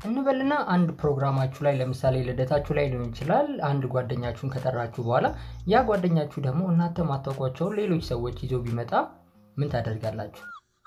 እንበልና አንድ ፕሮግራማችሁ ላይ ለምሳሌ ልደታችሁ ላይ ሊሆን ይችላል። አንድ ጓደኛችሁን ከጠራችሁ በኋላ ያ ጓደኛችሁ ደግሞ እናንተ ማታውቋቸውን ሌሎች ሰዎች ይዞ ቢመጣ ምን ታደርጋላችሁ?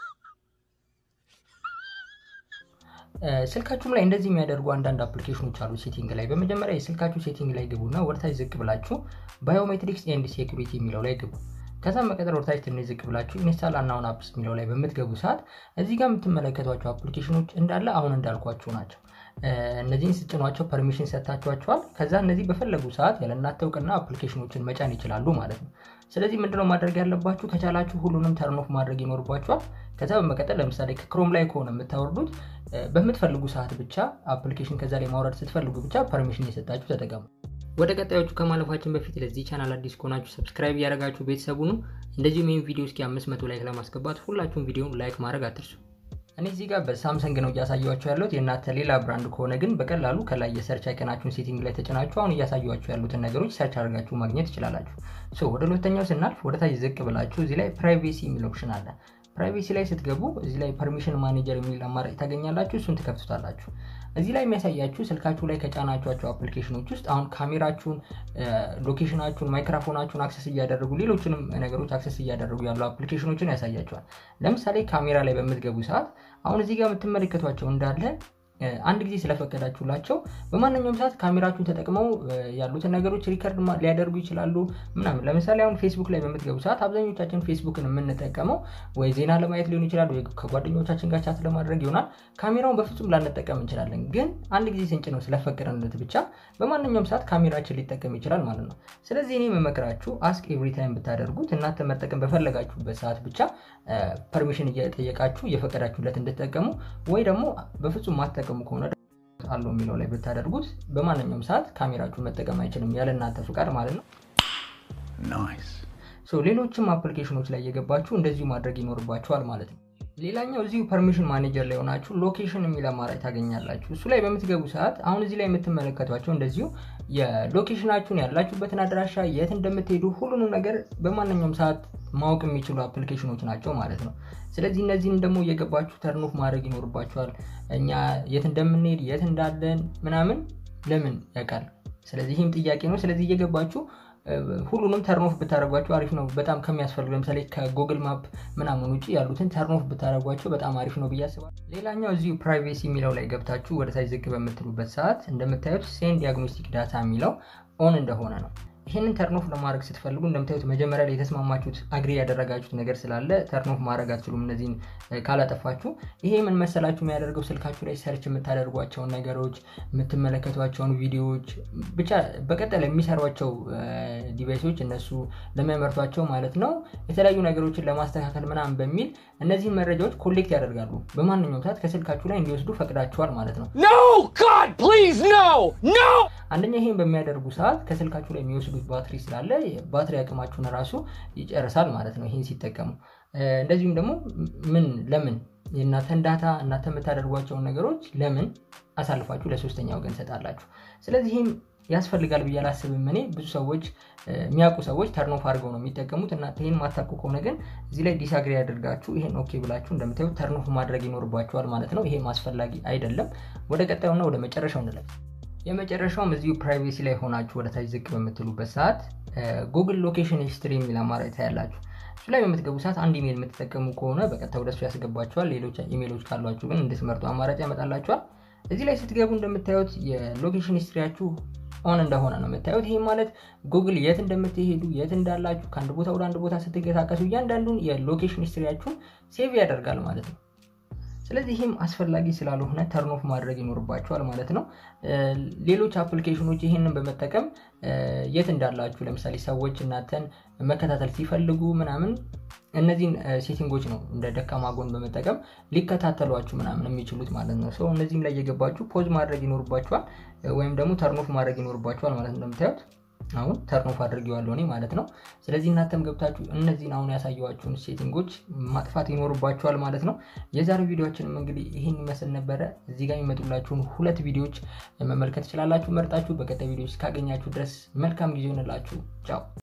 ስልካችሁም ላይ እንደዚህ የሚያደርጉ አንዳንድ አፕሊኬሽኖች አሉ። ሴቲንግ ላይ በመጀመሪያ የስልካችሁ ሴቲንግ ላይ ግቡና ወደታች ዝቅ ብላችሁ ባዮሜትሪክስ ኤንድ ሴኩሪቲ የሚለው ላይ ግቡ። ከዛ መቀጠል ወደታች ትንሽ ዝቅ ብላችሁ ኢንስታል አናውን አፕስ የሚለው ላይ በምትገቡ ሰዓት እዚህ ጋር የምትመለከቷቸው አፕሊኬሽኖች እንዳለ አሁን እንዳልኳችሁ ናቸው። እነዚህን ስጭኗቸው ፐርሚሽን ሰጥታችኋቸዋል። ከዛ እነዚህ በፈለጉ ሰዓት ያለ እናንተ እውቅና አፕሊኬሽኖችን መጫን ይችላሉ ማለት ነው። ስለዚህ ምንድነው ማድረግ ያለባችሁ? ከቻላችሁ ሁሉንም ተርኖፍ ማድረግ ይኖርባችኋል። ከዛ በመቀጠል ለምሳሌ ከክሮም ላይ ከሆነ የምታወርዱት በምትፈልጉ ሰዓት ብቻ አፕሊኬሽን ከዛ ላይ ማውረድ ስትፈልጉ ብቻ ፐርሚሽን እየሰጣችሁ ተጠቀሙ። ወደ ቀጣዮቹ ከማለፋችን በፊት ለዚህ ቻናል አዲስ ከሆናችሁ ሰብስክራይብ እያደረጋችሁ ቤተሰቡ ነው። እንደዚሁም ይህን ቪዲዮ እስኪ አምስት መቶ ላይክ ለማስገባት ሁላችሁም ቪዲዮን ላይክ ማድረግ አትርሱ። እኔ እዚህ ጋር በሳምሰንግ ነው እያሳየኋቸው ያለሁት። የእናንተ ሌላ ብራንድ ከሆነ ግን በቀላሉ ከላይ የሰርች አይቀናችሁን ሴቲንግ ላይ ተጭናችሁ አሁን እያሳየኋቸው ያሉትን ነገሮች ሰርች አድርጋችሁ ማግኘት ትችላላችሁ። ወደ ሁለተኛው ስናልፍ ወደ ታች ዝቅ ብላችሁ እዚህ ላይ ፕራይቬሲ የሚል ኦፕሽን አለ። ፕራይቬሲ ላይ ስትገቡ እዚህ ላይ ፐርሚሽን ማኔጀር የሚል አማራጭ ታገኛላችሁ። እሱን ትከፍቱታላችሁ። እዚህ ላይ የሚያሳያችሁ ስልካችሁ ላይ ከጫናችኋቸው አፕሊኬሽኖች ውስጥ አሁን ካሜራችሁን፣ ሎኬሽናችሁን፣ ማይክራፎናችሁን አክሰስ እያደረጉ ሌሎችንም ነገሮች አክሰስ እያደረጉ ያሉ አፕሊኬሽኖችን ያሳያቸዋል። ለምሳሌ ካሜራ ላይ በምትገቡ ሰዓት አሁን እዚህ ጋር የምትመለከቷቸው እንዳለ አንድ ጊዜ ስለፈቀዳችሁላቸው በማንኛውም ሰዓት ካሜራችሁን ተጠቅመው ያሉትን ነገሮች ሪከርድ ሊያደርጉ ይችላሉ ምናምን። ለምሳሌ አሁን ፌስቡክ ላይ በምትገቡ ሰዓት አብዛኞቻችን ፌስቡክን የምንጠቀመው ወይ ዜና ለማየት ሊሆን ይችላል፣ ወይ ከጓደኞቻችን ጋር ቻት ለማድረግ ይሆናል። ካሜራውን በፍጹም ላንጠቀም እንችላለን። ግን አንድ ጊዜ ስንጭ ነው ስለፈቀደንለት ብቻ በማንኛውም ሰዓት ካሜራችን ሊጠቀም ይችላል ማለት ነው። ስለዚህ እኔ የምመክራችሁ አስክ ኤቭሪ ታይም ብታደርጉት እናንተ መጠቀም በፈለጋችሁበት ሰዓት ብቻ ፐርሚሽን እየጠየቃችሁ እየፈቀዳችሁለት እንድትጠቀሙ ወይ ደግሞ በፍጹም ማጠቀሙ ከሆነ አለው የሚለው ላይ ብታደርጉት በማንኛውም ሰዓት ካሜራችሁን መጠቀም አይችልም ያለ እናንተ ፍቃድ ማለት ነው። ሌሎችም አፕሊኬሽኖች ላይ እየገባችሁ እንደዚሁ ማድረግ ይኖርባችኋል ማለት ነው። ሌላኛው እዚሁ ፐርሚሽን ማኔጀር ላይ ሆናችሁ ሎኬሽን የሚል አማራጭ ታገኛላችሁ። እሱ ላይ በምትገቡ ሰዓት አሁን እዚህ ላይ የምትመለከቷቸው እንደዚሁ የሎኬሽናችሁን ያላችሁበትን አድራሻ፣ የት እንደምትሄዱ ሁሉንም ነገር በማንኛውም ሰዓት ማወቅ የሚችሉ አፕሊኬሽኖች ናቸው ማለት ነው። ስለዚህ እነዚህን ደግሞ እየገባችሁ ተርኖፍ ማድረግ ይኖርባችኋል። እኛ የት እንደምንሄድ የት እንዳለን ምናምን ለምን ያውቃል? ስለዚህ ይህም ጥያቄ ነው። ስለዚህ እየገባችሁ ሁሉንም ተርኖፍ ብታደረጓቸው አሪፍ ነው። በጣም ከሚያስፈልጉ ለምሳሌ ከጉግል ማፕ ምናምን ውጭ ያሉትን ተርኖፍ ብታደረጓቸው በጣም አሪፍ ነው ብዬ አስባለሁ። ሌላኛው እዚሁ ፕራይቬሲ የሚለው ላይ ገብታችሁ ወደ ታች ዝቅ በምትሉበት ሰዓት እንደምታዩት ሴንድ ዲያግኖስቲክ ዳታ የሚለው ኦን እንደሆነ ነው። ይህንን ተርኖፍ ለማድረግ ስትፈልጉ እንደምታዩት መጀመሪያ ላይ የተስማማችሁት አግሪ ያደረጋችሁት ነገር ስላለ ተርኖፍ ማድረግ አትችሉም፣ እነዚህን ካላጠፋችሁ። ይሄ ምን መሰላችሁ የሚያደርገው ስልካችሁ ላይ ሰርች የምታደርጓቸውን ነገሮች፣ የምትመለከቷቸውን ቪዲዮዎች፣ ብቻ በቀጠል የሚሰሯቸው ዲቫይሶች እነሱ ለሚያመርቷቸው ማለት ነው የተለያዩ ነገሮችን ለማስተካከል ምናምን በሚል እነዚህን መረጃዎች ኮሌክት ያደርጋሉ። በማንኛውም ሰዓት ከስልካችሁ ላይ እንዲወስዱ ፈቅዳችኋል ማለት ነው። አንደኛ ይሄን በሚያደርጉ ሰዓት ከስልካችሁ ላይ የሚወስዱት ባትሪ ስላለ ባትሪ አቅማችሁን ራሱ ይጨርሳል ማለት ነው ይህን ሲጠቀሙ። እንደዚሁም ደግሞ ምን ለምን የእናንተን ዳታ እናንተ የምታደርጓቸውን ነገሮች ለምን አሳልፋችሁ ለሶስተኛ ወገን ሰጣላችሁ? ስለዚህ ይህም ያስፈልጋል ብዬ አላስብም። እኔ ብዙ ሰዎች የሚያውቁ ሰዎች ተርኖፍ አድርገው ነው የሚጠቀሙት። እናንተ ይህን ማታውቁ ከሆነ ግን እዚህ ላይ ዲስአግሪ ያደርጋችሁ ይህን ኦኬ ብላችሁ እንደምታዩት ተርኖፍ ማድረግ ይኖርባችኋል ማለት ነው። ይሄም አስፈላጊ አይደለም። ወደ ቀጣዩና ወደ መጨረሻው እንለፍ። የመጨረሻውም እዚሁ ፕራይቬሲ ላይ ሆናችሁ ወደ ታች ዝቅ በምትሉበት ሰዓት ጉግል ሎኬሽን ሂስትሪ የሚል አማራጭ ታያላችሁ። እሱ ላይ በምትገቡ ሰዓት አንድ ኢሜል የምትጠቀሙ ከሆነ በቀጥታ ወደሱ ያስገባችኋል። ሌሎች ኢሜሎች ካሏችሁ ግን እንድትመርጡ አማራጭ ያመጣላችኋል። እዚህ ላይ ስትገቡ እንደምታዩት የሎኬሽን ሂስትሪያችሁ ኦን እንደሆነ ነው የምታዩት። ይህ ማለት ጉግል የት እንደምትሄዱ የት እንዳላችሁ ከአንድ ቦታ ወደ አንድ ቦታ ስትንቀሳቀሱ እያንዳንዱን የሎኬሽን ሂስትሪያችሁን ሴቭ ያደርጋል ማለት ነው። ስለዚህ ይህም አስፈላጊ ስላልሆነ ተርኖፍ ማድረግ ይኖርባቸዋል ማለት ነው። ሌሎች አፕሊኬሽኖች ይህንን በመጠቀም የት እንዳላችሁ ለምሳሌ ሰዎች እናንተን መከታተል ሲፈልጉ ምናምን እነዚህን ሴቲንጎች ነው እንደ ደካማ ጎን በመጠቀም ሊከታተሏችሁ ምናምን የሚችሉት ማለት ነው። ሰው እነዚህም ላይ እየገባችሁ ፖዝ ማድረግ ይኖርባችኋል ወይም ደግሞ ተርኖፍ ማድረግ ይኖርባችኋል ማለት ነው። እንደምታዩት አሁን ተርኖፍ አድርጌዋለሁ እኔ ማለት ነው። ስለዚህ እናንተም ገብታችሁ እነዚህን አሁን ያሳየኋችሁን ሴቲንጎች ማጥፋት ይኖርባችኋል ማለት ነው። የዛሬው ቪዲዮችንም እንግዲህ ይህን ይመስል ነበረ። እዚህ ጋር የሚመጡላችሁን ሁለት ቪዲዮዎች መመልከት ትችላላችሁ መርጣችሁ። በቀጣይ ቪዲዮ እስካገኛችሁ ድረስ መልካም ጊዜ ይሆንላችሁ። ቻው